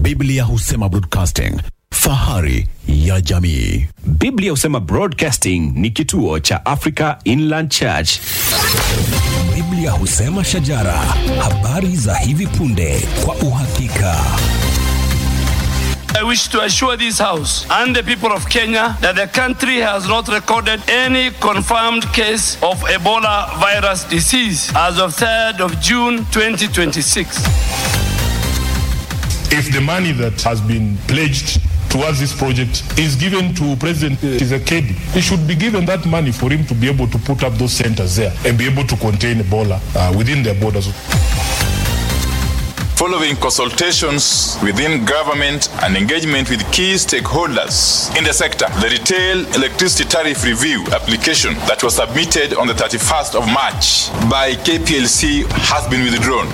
Biblia husema broadcasting, fahari ya jamii. Biblia husema Broadcasting ni kituo cha Africa Inland Church. Biblia husema shajara, habari za hivi punde kwa uhakika. I wish to assure this House and the people of Kenya that the country has not recorded any confirmed case of Ebola virus disease as of 3rd of June 2026. if the money that has been pledged towards this project is given to President Tshisekedi, he should be given that money for him to be able to put up those centers there and be able to contain Ebola uh, within their borders. Following consultations within government and engagement with key stakeholders in the sector, the retail electricity tariff review application that was submitted on the 31st of March by KPLC has been withdrawn.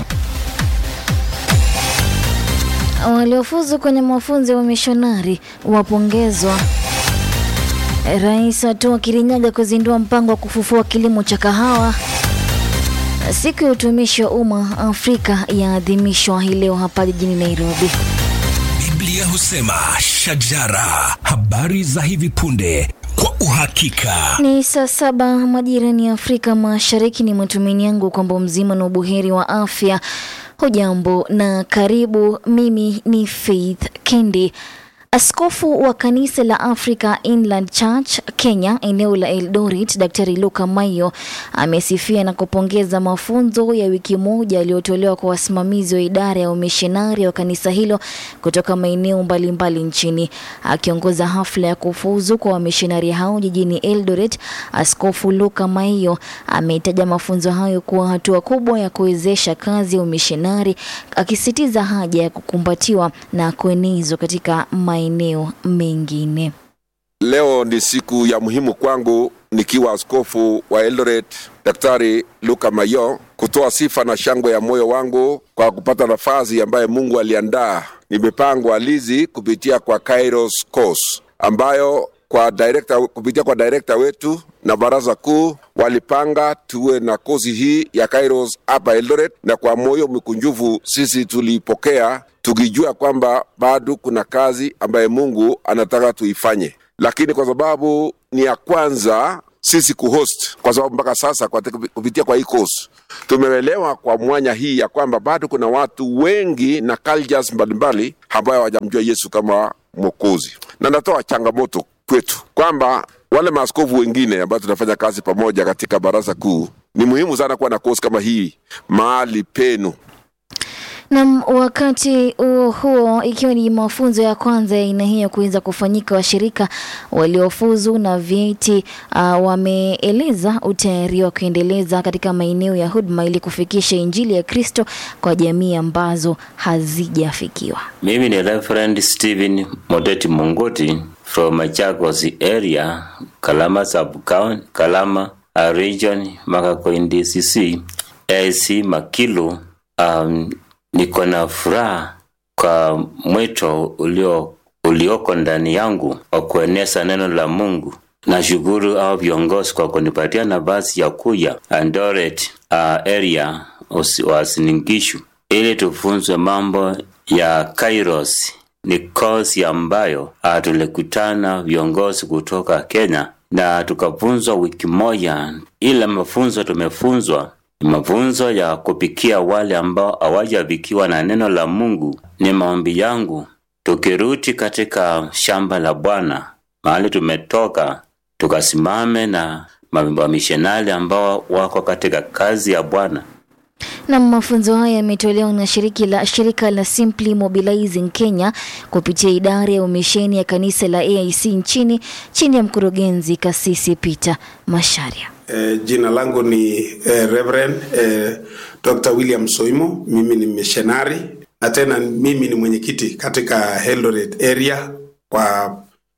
Waliofuzu kwenye mafunzo ya umishonari wapongezwa. Rais atoa Kirinyaga kuzindua mpango wa kufufua kilimo cha kahawa. Siku ya utumishi wa umma Afrika yaadhimishwa hii leo hapa jijini Nairobi. Biblia husema shajara, habari za hivi punde kwa uhakika. Ni saa saba majirani ya Afrika Mashariki. Ni matumaini yangu kwamba mzima na ubuheri wa afya. Hujambo na karibu. Mimi ni Faith Kendi. Askofu wa kanisa la Africa Inland Church Kenya eneo la Eldoret, Daktari Luka Mayo amesifia na kupongeza mafunzo ya wiki moja yaliyotolewa kwa wasimamizi wa idara ya umishonari wa kanisa hilo kutoka maeneo mbalimbali nchini. Akiongoza hafla ya kufuzu kwa wamishonari hao jijini Eldoret, Askofu Luka Mayo ameitaja mafunzo hayo kuwa hatua kubwa ya kuwezesha kazi ya umishonari, akisisitiza haja ya kukumbatiwa na kuenezwa katika maeneo mengine. Leo ni siku ya muhimu kwangu nikiwa askofu wa Eldoret Daktari Luka Mayo kutoa sifa na shangwe ya moyo wangu kwa kupata nafasi ambayo Mungu aliandaa. Nimepangwa lizi kupitia kwa Kairos Course ambayo kwa director, kupitia kwa director wetu na baraza kuu walipanga tuwe na kozi hii ya Kairos hapa Eldoret, na kwa moyo mkunjufu sisi tuliipokea tukijua kwamba bado kuna kazi ambaye Mungu anataka tuifanye, lakini kwa sababu ni ya kwanza sisi kuhost, kwa sababu mpaka sasa kwa kupitia kwa hii course tumeelewa kwa mwanya hii ya kwamba bado kuna watu wengi na cultures mbalimbali ambayo hawajamjua Yesu kama Mwokozi, na natoa changamoto kwetu kwamba wale maaskofu wengine ambao tunafanya kazi pamoja katika baraza kuu, ni muhimu sana kuwa na kozi kama hii mahali penu. Nam, wakati huo huo, ikiwa ni mafunzo ya kwanza ya aina hiyo kuweza kufanyika, washirika waliofuzu na vyeti uh, wameeleza utayari wa kuendeleza katika maeneo ya huduma ili kufikisha injili ya Kristo kwa jamii ambazo hazijafikiwa. Mimi ni Reverend Stephen Modeti Mungoti from Machakos area, Kalama sub-county, Kalama uh, region, Makakoin DCC, AC Makilu. Um, niko na furaha kwa mwito ulio ulioko ndani yangu wa kueneza neno la Mungu. Nashukuru au viongozi kwa kunipatia nafasi ya kuja Eldoret uh, area wasiningishu ili tufunzwe mambo ya Kairos. Ni kozi ambayo uh, tulikutana viongozi kutoka Kenya na tukafunzwa wiki moja. Ile mafunzo tumefunzwa mafunzo ya kupikia wale ambao hawajavikiwa na neno la Mungu. Ni maombi yangu tukirudi katika shamba la Bwana mahali tumetoka, tukasimame na wamishonari ambao wako katika kazi ya Bwana. Na mafunzo haya yametolewa na shiriki la, shirika la Simply Mobilizing Kenya kupitia idara ya umisheni ya kanisa la AIC nchini chini ya mkurugenzi Kasisi Peter Masharia. Eh, jina langu ni eh, Reverend eh, Dr. William Soimo. Mimi ni missionary na tena mimi ni mwenyekiti katika Eldoret area kwa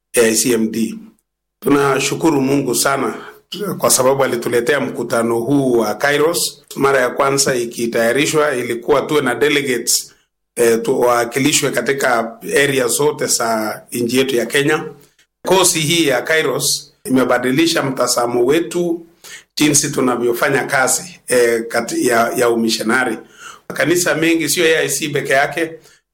AICMD. Tunashukuru Mungu sana kwa sababu alituletea mkutano huu wa Kairos. Mara ya kwanza ikitayarishwa ilikuwa tuwe na delegates eh, tuwakilishwe katika area zote za nchi yetu ya Kenya. Kosi hii ya Kairos imebadilisha mtazamo wetu jinsi tunavyofanya kazi eh, kati ya, ya umishonari. Kanisa mengi sio AIC peke yake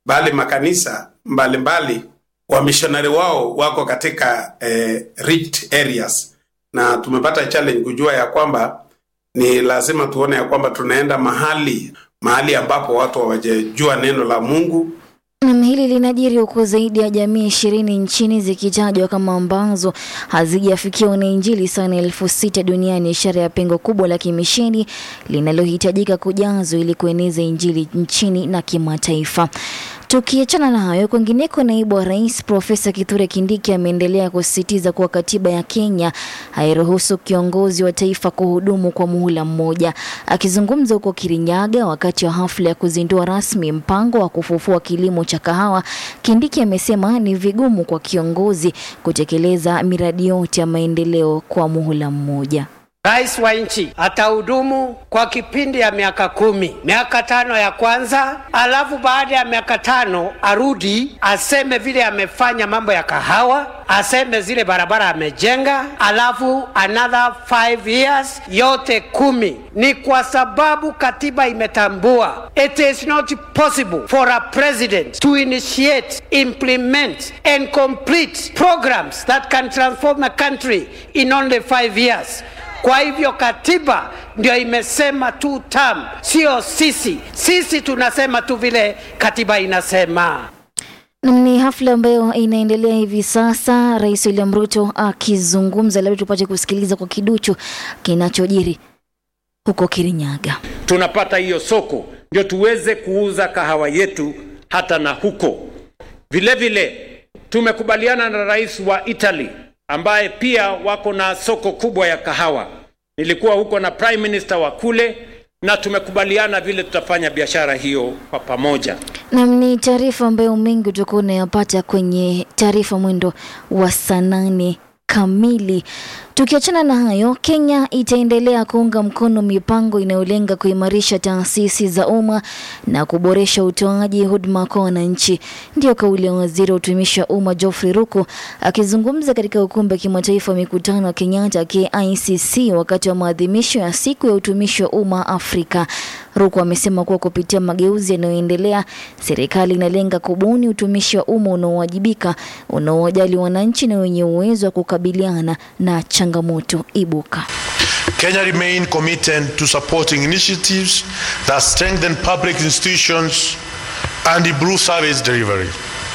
bali makanisa mbalimbali wamishonari wao wako katika eh, reached areas, na tumepata challenge kujua ya kwamba ni lazima tuone ya kwamba tunaenda mahali mahali ambapo watu hawajajua neno la Mungu Nam, hili linajiri huku zaidi ya jamii ishirini nchini zikitajwa kama ambazo hazijafikia wanainjili sana elfu sita duniani, ishara ya pengo kubwa la kimisheni linalohitajika kujazwa ili kueneza injili nchini na kimataifa. Tukiachana na hayo, kwingineko, naibu wa rais Profesa Kithure Kindiki ameendelea kusisitiza kuwa katiba ya Kenya hairuhusu kiongozi wa taifa kuhudumu kwa muhula mmoja. Akizungumza huko Kirinyaga wakati wa hafla ya kuzindua rasmi mpango wa kufufua kilimo cha kahawa, Kindiki amesema ni vigumu kwa kiongozi kutekeleza miradi yote ya maendeleo kwa muhula mmoja. Rais wa nchi atahudumu kwa kipindi ya miaka kumi, miaka tano ya kwanza, alafu baada ya miaka tano arudi aseme vile amefanya mambo ya kahawa, aseme zile barabara amejenga, alafu another five years, yote kumi. Ni kwa sababu katiba imetambua it is not possible for a president to initiate, implement and complete programs that can transform a country in only five years. Kwa hivyo katiba ndio imesema two term, sio sisi. Sisi tunasema tu vile katiba inasema. Nam, ni hafla ambayo inaendelea hivi sasa, Rais William Ruto akizungumza. Labda tupate kusikiliza kwa kiduchu kinachojiri huko Kirinyaga. tunapata hiyo soko ndio tuweze kuuza kahawa yetu hata na huko. Vile vile tumekubaliana na rais wa Italy ambaye pia wako na soko kubwa ya kahawa. Nilikuwa huko na prime minister wa kule na tumekubaliana vile tutafanya biashara hiyo kwa pamoja. Nam, ni taarifa ambayo mengi utakuwa unayapata kwenye taarifa mwendo wa saa nane kamili. Tukiachana na hayo, Kenya itaendelea kuunga mkono mipango inayolenga kuimarisha taasisi za umma na kuboresha utoaji huduma kwa wananchi. Ndiyo kauli ya waziri wa utumishi wa umma Geoffrey Ruku akizungumza katika ukumbi wa kimataifa wa mikutano wa Kenyatta KICC wakati wa maadhimisho ya siku ya utumishi wa umma Afrika. Ruku amesema kuwa kupitia mageuzi yanayoendelea, serikali inalenga kubuni utumishi wa umma unaowajibika, unaowajali wananchi na wenye uwezo wa kukabiliana na changamoto ibuka. Kenya remain committed to supporting initiatives that strengthen public institutions and improve service delivery.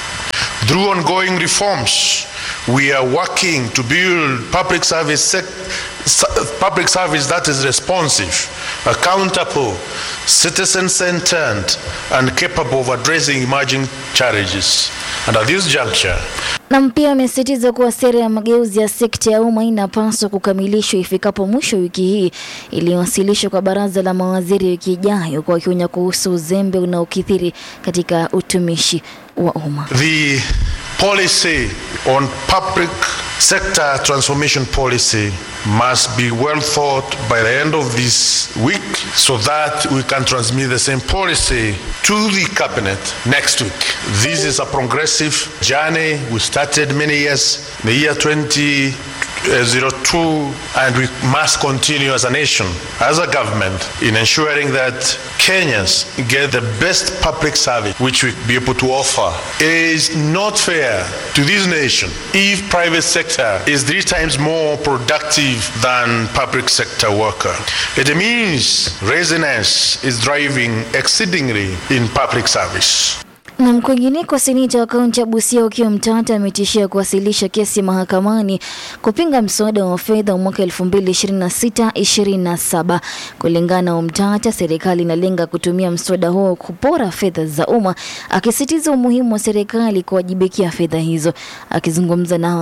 Through ongoing reforms, we are working to build public service sec- s- public service that is responsive, accountable, citizen-centered, and capable of addressing emerging challenges. And at this juncture, Na pia amesisitiza kuwa sera ya mageuzi ya sekta ya umma inapaswa kukamilishwa ifikapo mwisho wa wiki hii iliyowasilishwa kwa baraza la mawaziri wiki ijayo, kwa wakionya kuhusu uzembe unaokithiri katika utumishi wa umma. The policy on public sector transformation policy must be well thought by the end of this week so that we can transmit the same policy to the cabinet next week. This is a progressive journey. We started many years, the year 2002, and we must continue as a nation, as a government, in ensuring that Kenyans get the best public service which we be able to offer. It is not fair to this nation if private sector is three times more productive than public sector worker. It means resonance is driving exceedingly in public service. Na kwingineko, seneta wa kaunti ya Busia Okiya Mtata ametishia kuwasilisha kesi mahakamani kupinga mswada wa fedha wa mwaka 2026-27. Kulingana na Mtata, serikali inalenga kutumia mswada huo kupora fedha za umma, akisitiza umuhimu wa serikali kuwajibikia fedha hizo. Akizungumza na